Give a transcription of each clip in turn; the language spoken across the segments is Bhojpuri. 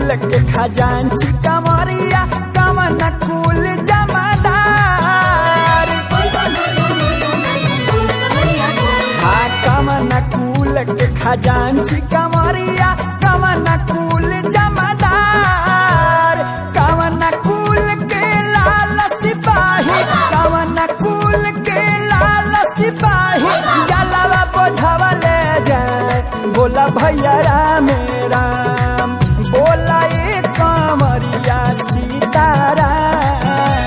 कुल के खजांची कमरिया कवन कुल जमादार हाँ कवन कुल के खजांची कमरिया कवन कुल जमादार कवन कुल के लाल सिपाही कवन कुल के लाल सिपाही जलवा बोझवा ले जाए बोला भैया राम राम बोला ये कमरिया सीताराम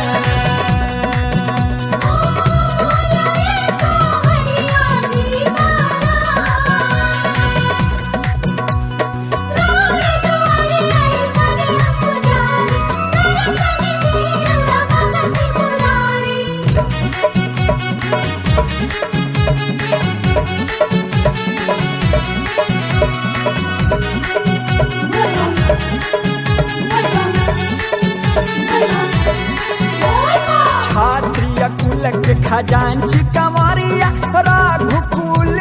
क्षत्रिय कुल के खजांची कमरिया रघुकुल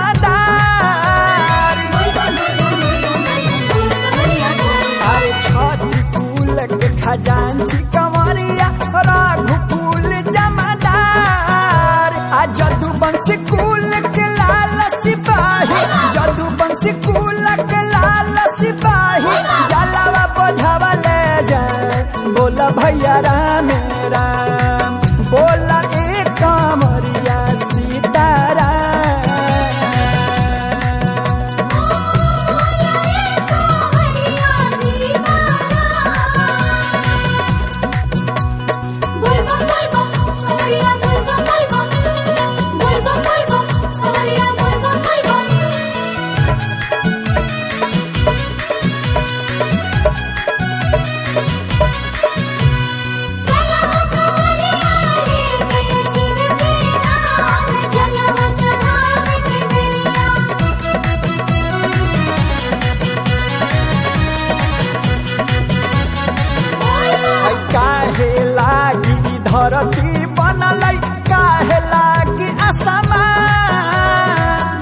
जमादार अरे छठी कुल के खजांची कमरिया रघुकुल जमादार आ जदुवंश कुल के लाल सिपाही जदुवंश कुल के लाल सिपाही जलावा बोझावा ले जाए बोला भैया राम राम बोला एक कमरिया सीताराम काहे लागी धरती बनलै काहे लागी असमान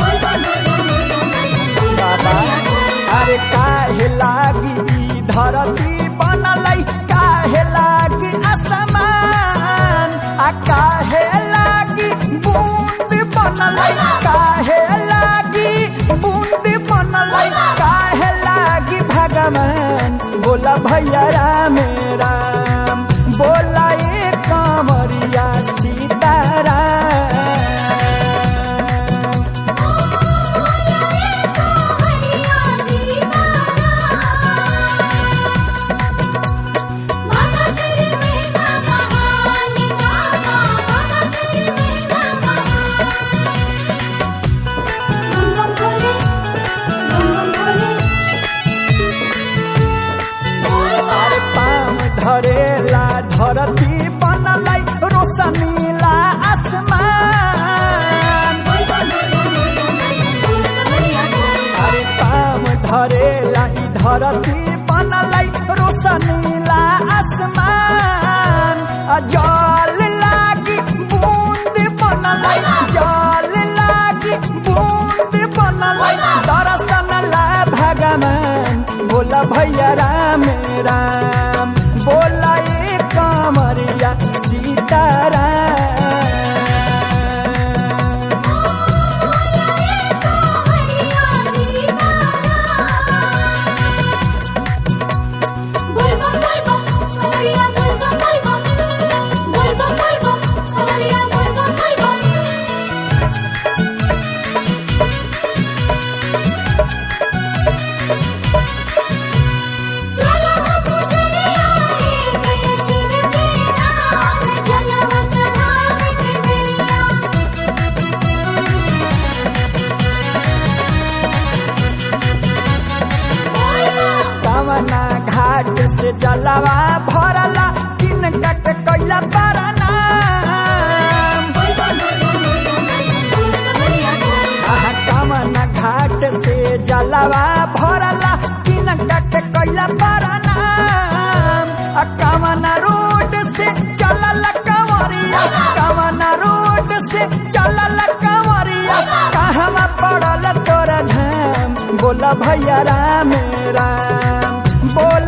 बाबा अरे काहे लागी धरती बनलै काहे लागी असमान आ काहे लागी बूंद बनलै काहे लागी बूंद बनलै काहे लागी भगवान बोला भैया राम राम बोला ये कमरिया सीताराम अरे पाम धरेला धरती बनलै रोशनीला आसमान अरे पाम धरेला ई धरती बनलै रोशनीला आसमान आ जल लागी बूंद बनलै जल लागी बूंद बनलै दर्शन ला भगवान बोला भैया राम राम बोला ये कमरिया सीताराम कवना घाट से जलवा भरला किन कट कैला परना आहा कवना घाट से जलवा भरला किन कट कैला परना आ कवना रोड से चलल कंवरिया कवना रोड से चलल कंवरिया कहवा पड़ल तोरा धाम बोला भैया राम राम बोला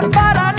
के बड़ा